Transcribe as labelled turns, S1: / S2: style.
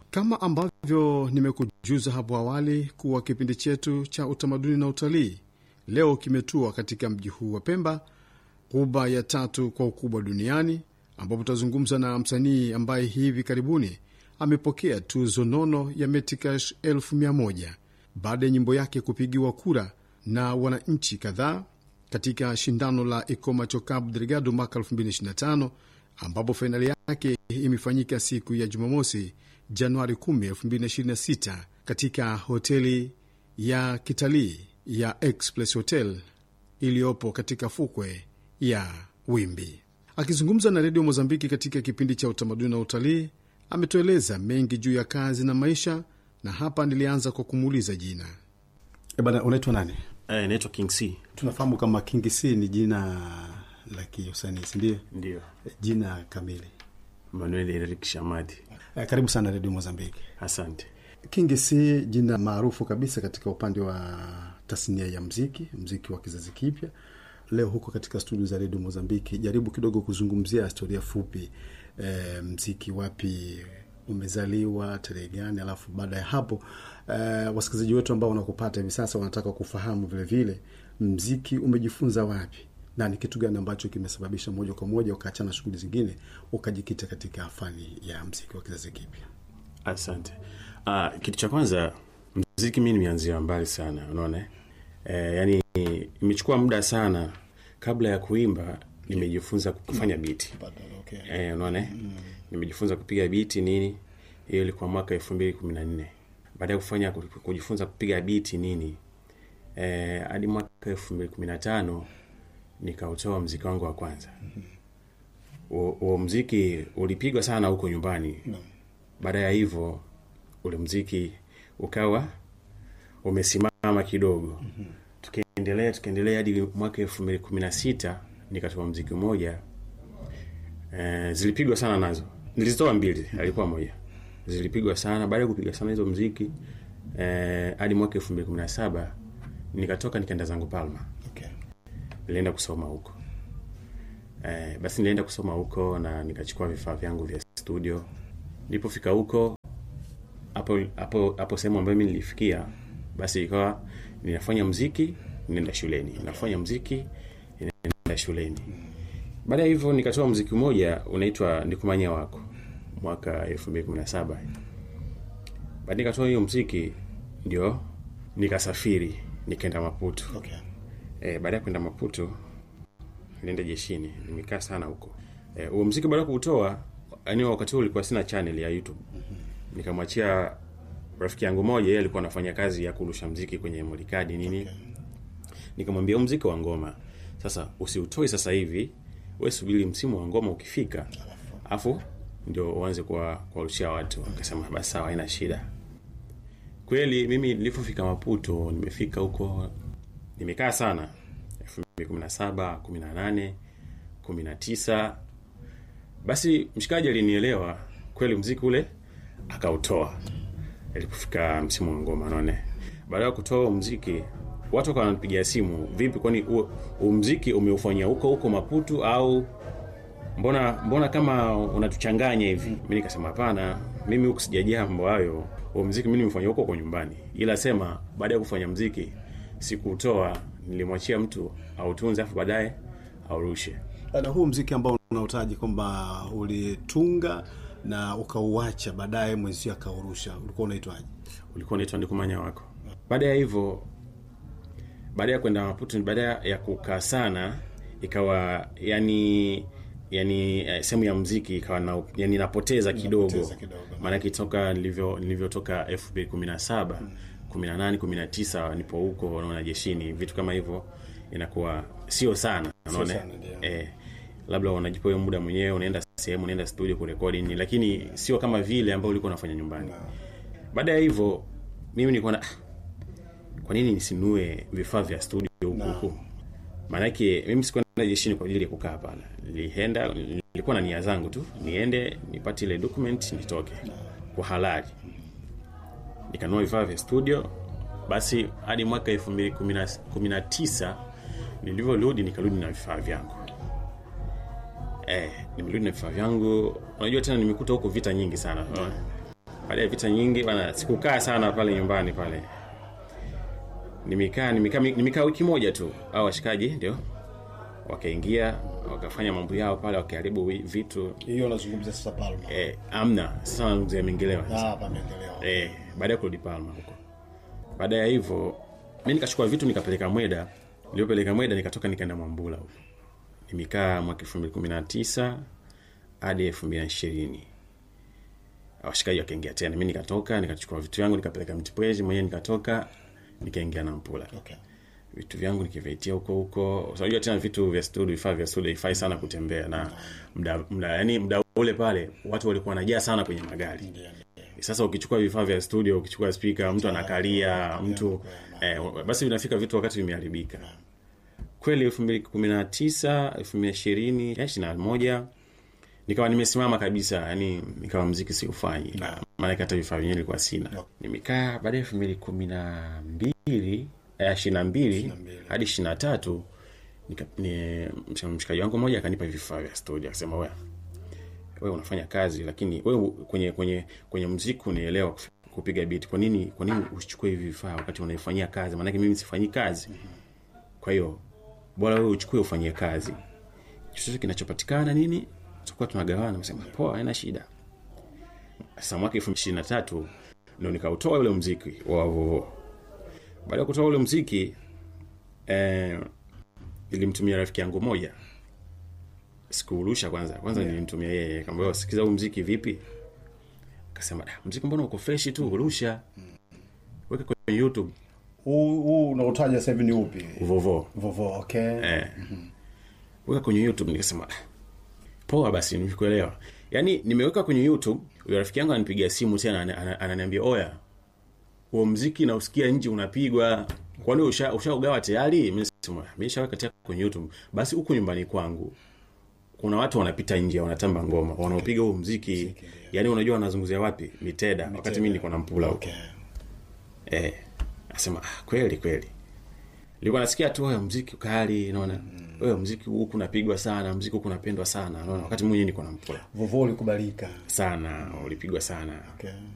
S1: Kama ambavyo nimekujuza hapo awali kuwa kipindi chetu cha utamaduni na utalii leo kimetua katika mji huu wa Pemba, ghuba ya tatu kwa ukubwa duniani, ambapo tutazungumza na msanii ambaye hivi karibuni amepokea tuzo nono ya Metikash elfu mia moja baada ya nyimbo yake kupigiwa kura na wananchi kadhaa katika shindano la Ikomacho Cabo Delgado mwaka 2025 ambapo fainali yake imefanyika siku ya Jumamosi, Januari 10, 2026 katika hoteli ya kitalii ya Express Hotel iliyopo katika fukwe ya Wimbi. Akizungumza na redio Mozambiki katika kipindi cha utamaduni na utalii, ametueleza mengi juu ya kazi na maisha, na hapa nilianza kwa kumuuliza jina. E bana, unaitwa nani?
S2: Eh, naitwa King C.
S1: Tunafahamu kama King C ni jina la kiusanii, sindio?
S2: Ndio.
S1: Jina kamili.
S2: Manuel Eric Shamadi.
S1: Eh, Karibu sana redio Mozambiki.
S2: Asante.
S1: King C jina maarufu kabisa katika upande wa tasnia ya mziki, mziki wa kizazi kipya. Leo huko katika studio za redio Mozambiki, jaribu kidogo kuzungumzia historia fupi, e, mziki wapi umezaliwa, tarehe gani, alafu baada ya hapo e, wasikilizaji wetu ambao wanakupata hivi sasa wanataka kufahamu vile vile mziki umejifunza wapi na ni kitu gani ambacho kimesababisha moja kwa moja ukaachana shughuli zingine ukajikita katika fani ya mziki wa kizazi kipya.
S2: Asante. Ah, kitu cha kwanza mziki mi nimeanzia mbali sana, unaona eh, yani imechukua muda sana kabla ya kuimba nimejifunza kufanya biti
S1: Okay.
S2: eh, unaona nimejifunza kupiga biti nini, hiyo ilikuwa mwaka elfu mbili kumi na nne baada ya kufanya kujifunza kupiga biti nini eh, hadi mwaka elfu mbili kumi na tano nikautoa mziki wangu wa kwanza. Huo mziki ulipigwa sana huko nyumbani. Baada ya hivyo ule mziki ukawa umesimama kidogo. Tukaendelea tukaendelea hadi mwaka elfu mbili kumi na sita nikatoa mziki mmoja e, zilipigwa sana nazo, nilizitoa mbili, alikuwa moja, zilipigwa sana. Baada ya kupiga sana hizo mziki e, hadi mwaka elfu mbili kumi na saba nikatoka nikaenda zangu Palma
S1: Okay.
S2: nilienda kusoma huko eh, basi nilienda kusoma huko na nikachukua vifaa vyangu vya studio. Nilipofika huko hapo hapo hapo sehemu ambayo mimi nilifikia, basi ikawa ninafanya mziki, ninaenda shuleni, nafanya mziki, ninaenda shuleni. Baada ya hivyo nikatoa mziki mmoja unaitwa Ndikumanya wako mwaka 2017. Baada nikatoa hiyo mziki, ndio nikasafiri nikaenda Maputo.
S1: Okay.
S2: E, baada ya kwenda Maputo nilienda jeshini, nimekaa sana huko. Eh, huo mziki baada ya kuutoa, yani wakati huo ulikuwa sina channel ya YouTube. Nikamwachia rafiki yangu moja, yeye alikuwa anafanya kazi ya kurusha mziki kwenye molikadi nini. Nikamwambia huu mziki wa ngoma sasa usiutoi sasa hivi, wewe subiri msimu wa ngoma ukifika, afu ndio uanze kwa kuwarushia watu. Akasema basi sawa, haina shida. Kweli mimi nilipofika Maputo, nimefika huko nimekaa sana 2017 18 19 basi mshikaji alinielewa kweli mziki ule akautoa ilipofika msimu wa ngoma naone baada ya kutoa mziki watu wakawa wananipigia simu vipi kwani huo huo mziki umeufanyia huko huko maputu au mbona mbona kama unatuchanganya hivi mi nikasema hapana mimi huku sijajia mambo hayo huo mziki mi nimefanya huko kwa nyumbani ila sema baada ya kufanya mziki sikuutoa nilimwachia mtu autunze afu baadaye aurushe
S1: Na huu mziki ambao unautaji kwamba ulitunga na ukauacha baadaye mwenzio akaurusha, ulikuwa unaitwaje?
S2: ulikuwa unaitwa ndikumanya wako baada ya hivyo baada ya kwenda maputo baada ya kukaa sana ikawa yani yani eh, sehemu ya mziki ikawa na, yani napoteza kidogo
S1: Napoteza kidogo.
S2: maanake toka nilivyo nilivyotoka elfu mbili kumi na saba kumi na nane kumi na tisa nipo huko naona jeshini vitu kama hivyo inakuwa sio sana unaona
S1: sana, ndio.
S2: eh, labda unajipa hiyo muda mwenyewe unaenda sehemu unaenda studio kurekodi nini lakini sio kama vile ambao ulikuwa unafanya nyumbani baada ya hivyo mimi nilikuwa na kwa nini nisinue vifaa vya studio huku huku maanake mimi sikuenda jeshini kwa ajili ya kukaa pale nilienda nilikuwa na nia zangu tu niende nipate ile document nitoke kwa halali nikanunua vifaa vya studio basi hadi mwaka elfu mbili kumi na tisa nilivyorudi nikarudi na vifaa vyangu eh, nimerudi na vifaa vyangu unajua tena nimekuta huko vita nyingi sana baada ya vita nyingi bana sikukaa sana pale nyumbani pale nimekaa nimekaa nimekaa wiki moja tu au washikaji ndio wakaingia wakafanya mambo yao pale wakiharibu wi- vitu
S3: hiyo nazungumzia sasa palma
S2: eh, amna sasa wanazungumzia mengelewa
S3: Ah, pameendelea
S2: eh, baada ya kurudi Palma huko. Baada ya hivyo mi nikachukua vitu nikapeleka Mweda. Nilipeleka Mweda nikatoka nikaenda Mwambula huko. Nimekaa mwaka 2019 hadi 2020. Washikaji wakaingia tena. Mimi nikatoka nikachukua vitu vyangu nikapeleka Mtipwezi mwenyewe nikatoka nikaingia na Mpula.
S3: okay.
S2: Vitu vyangu nikivitia huko huko. Unajua tena vitu vya studio, vifaa vya studio ifai sana kutembea na mda, mda yani mda ule pale watu walikuwa wanajaa sana kwenye magari
S3: Ndio, ndio.
S2: sasa ukichukua vifaa vya studio ukichukua spika mtu anakalia mtu eh, basi vinafika vitu wakati vimeharibika kweli elfu mbili kumi na tisa elfu mbili ishirini ishiri na moja nikawa nimesimama kabisa yani nikawa mziki siufanyi maanake hata vifaa vyenyewe ilikuwa sina nimekaa baada ya elfu mbili kumi na mbili ishiri na mbili hadi ishiri na tatu nika- ni- msh- mshikaji wangu mmoja akanipa vifaa vya studio akasema wea wewe unafanya kazi lakini wewe kwenye kwenye kwenye mziki unaelewa kuf- kupiga beat kwa nini kwa nini usichukue hivi vifaa wakati unaifanyia kazi maanake mimi sifanyi kazi kwa hiyo bora wewe uchukue ufanyie kazi chochote kinachopatikana nini tutakuwa tunagawana msema poa haina shida sasa mwaka elfu ishirini na tatu ndo nikautoa ule mziki wa vovo baada ya kutoa ule mziki eh, nilimtumia rafiki yangu moja sikuurusha kwanza kwanza yeah. nilimtumia yeye kamba sikiza huu mziki vipi akasema "Da, mziki mbona uko freshi tu urusha weka kwenye youtube
S3: huu huu unaotaja sasa hivi ni upi
S2: vovo
S3: vovo okay
S2: eh. weka kwenye youtube nikasema "Ah, poa basi nimekuelewa yaani nimeweka kwenye youtube huyo rafiki yangu ananipigia simu tena ana- ana- ananiambia oya huo mziki nausikia nje unapigwa kwani usha- ushaugawa tayari Mimi nasema, "Ah, nishaweka tayari kwenye youtube basi huku nyumbani kwangu kuna watu wanapita nje wanatamba ngoma wanaopiga huo mziki yaani unajua wanazunguzia wapi miteda wakati mi niko na mpula huko
S3: okay.
S2: eh, asema ah, kweli kweli nilikuwa nasikia tu wewe mziki kali naona wewe mziki huku unapigwa sana mziki huku unapendwa sana naona wakati mwenyewe niko na mpula
S3: vovo ulikubalika
S2: sana ulipigwa sana
S3: okay.